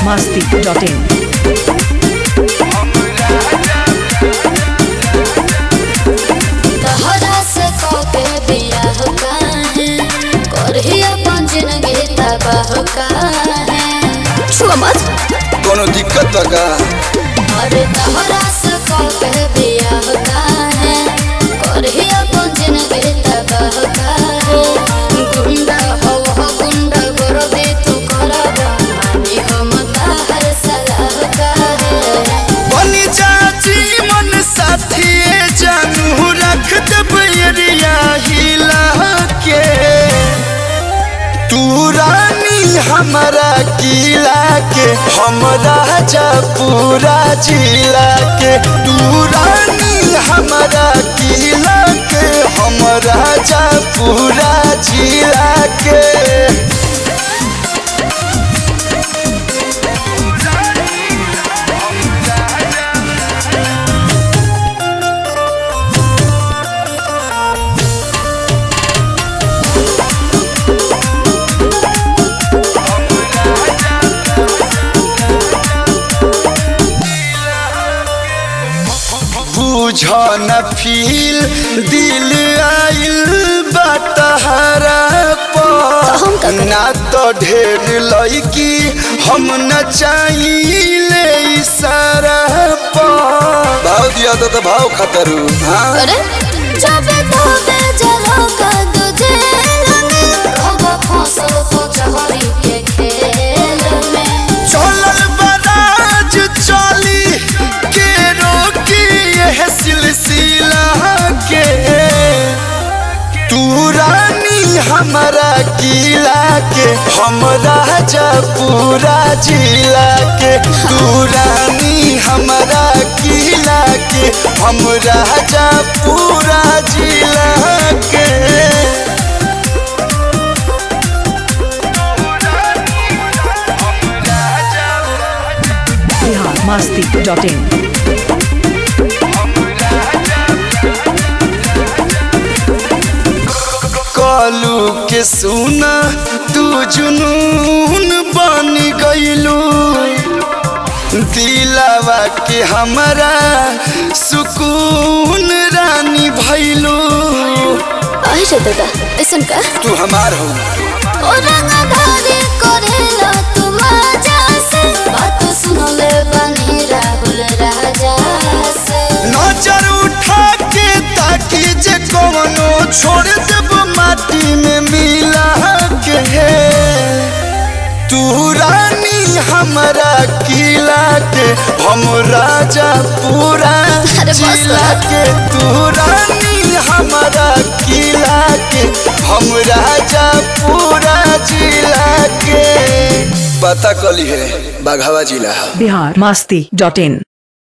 biharmasti.in तहरा से कके बियाह काहे करही अपन जिंदगी तबाह काहे छुआ मत कोनो दिक्कत बा का अरे तहरा से कके बियाह काहे करही अपन जिंदगी तबाह काहे गुंडा हो हो गुंडा करबे तू करब मानी हम तहर सलाह काहे बनी चाची मन साथी जानू रख दब एरिया हिला के तू रानी हमारा किला के हम राजा पूरा जिला के तू रानी हमारा किला के हम राजा पूरा जिला के बुझ न फील दिल आइल बटहरा हम का पर करी? ना तो ढेर लड़की हम न चाहिए इशारा पर भाव दिया तो, तो भाव खतरू हाँ अरे जब तोबे जलो का तुझे रंग होगा फसल को चहरी के खेल में चलल बराज चली के रोकी यह सिलसिला के तू रानी हमारा किला के हम राजा पूरा जिला के तू रानी हमारा किला के हम राजा पूरा जिला के biharmasti.in कालू के सुना तू जुनून बन गईलू दिलावा के हमरा सुकून रानी भैलू आई रे दादा ऐसन का तू हमार हो ओ रंगधारी करेला तू मजा से बात सुनले बनी राहुल राजा से नजर उठा के ताकि जे कवनो छोड़ देब माटी में मिला के तू रानी हमारा किला के हम राजा पूरा अरे बस जिला कर। के तू रानी हमारा किला के हम राजा पूरा जिला के पता कली है बाघावा जिला biharmasti.in